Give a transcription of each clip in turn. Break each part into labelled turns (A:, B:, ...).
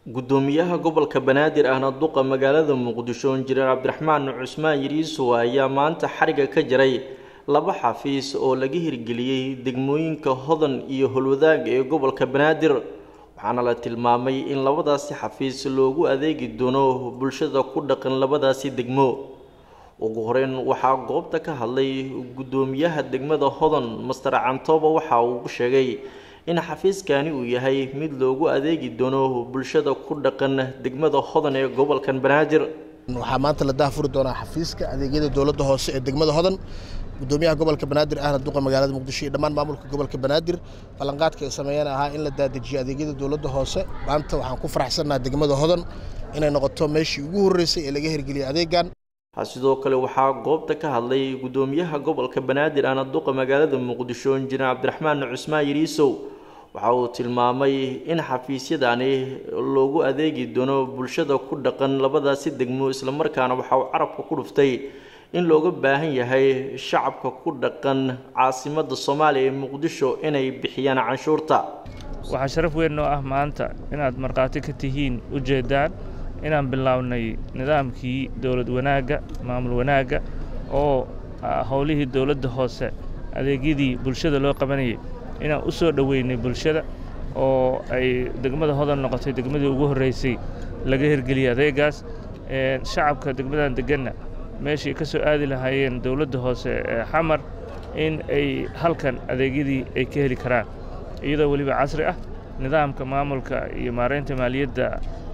A: gudoomiyaha gobolka banaadir ahna duqa magaalada muqdisho injineer cabdiraxmaan cusmaan yiriisow ayaa maanta xariga ka jaray laba xafiis oo laga hirgeliyey degmooyinka hodan iyo holwadaag ee gobolka banaadir waxaana la tilmaamay in labadaasi xafiis loogu adeegi doono bulshada ku dhaqan labadaasi degmo ugu horeyn waxaa goobta ka hadlay gudoomiyaha degmada hodan master cantooba waxa uu sheegay in xafiiskani uu yahay mid loogu adeegi doono bulshada ku dhaqan degmada hodan ee gobolkan banaadir
B: waxaa maanta la daafuri doonaa xafiiska adeegyada dowladda hoose ee degmada hodan gudoomiyaha gobolka banaadir ahna duqa magaalada muqdisho iyo dhammaan maamulka gobolka banaadir ballanqaadka ay sameeyeen ahaa in la daadajiyo adeegyada dowladda hoose maanta waxaan ku faraxsannaha degmada hodan inay noqoto meeshii ugu horreysay ee laga hirgeliyay adeegan
A: sidoo kale waxaa goobta ka hadlay gudoomiyaha gobolka banaadir ahna duqa magaalada muqdisho injineer cabdiraxmaan cusmaan yiriisow waxa uu tilmaamay in xafiisyadani loogu adeegi doono bulshada ku dhaqan labadaasi degmo islamarkaana waxa uu carabka ku dhuftay in looga baahan yahay shacabka ku dhaqan caasimada soomaaliya ee muqdisho inay bixiyaan canshuurta
C: waxaa sharaf weyn noo ah maanta inaad markhaati ka tihiin ujeeddaan inaan bilownay nidaamkii dowlad wanaagga maamul wanaagga oo howlihii dowladda hoose adeegyadii bulshada loo qabanayay inaan u soo dhoweynay bulshada oo ay degmada hodan noqotay degmadii ugu horreysay laga hirgeliyey adeegaas shacabka degmadan deganna meeshii ka soo aadi lahaayeen dowladda hoose ee xamar in ay halkan adeegyadii ay ka heli karaan iyadoo weliba casri ah nidaamka maamulka iyo maaraynta maaliyadda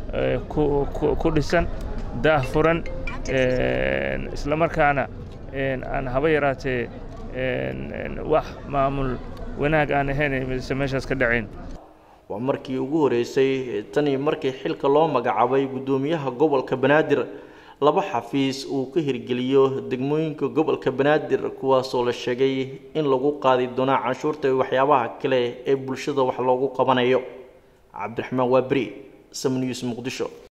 C: ku dhisan daah furan islamarkaana aan haba yaraatee wax maamul wanaag aan ahayn mise meeshaas ka dhacayn
A: waa markii ugu horreysay tanii markii xilka loo magacaabay guddoomiyaha gobolka banaadir laba xafiis uu ka hirgeliyo degmooyinka gobolka banaadir kuwaasoo la sheegay in lagu qaadi doonaa canshuurta iyo waxyaabaha kale ee bulshada wax loogu qabanayo cabdiraxmaan waaberi samnews muqdisho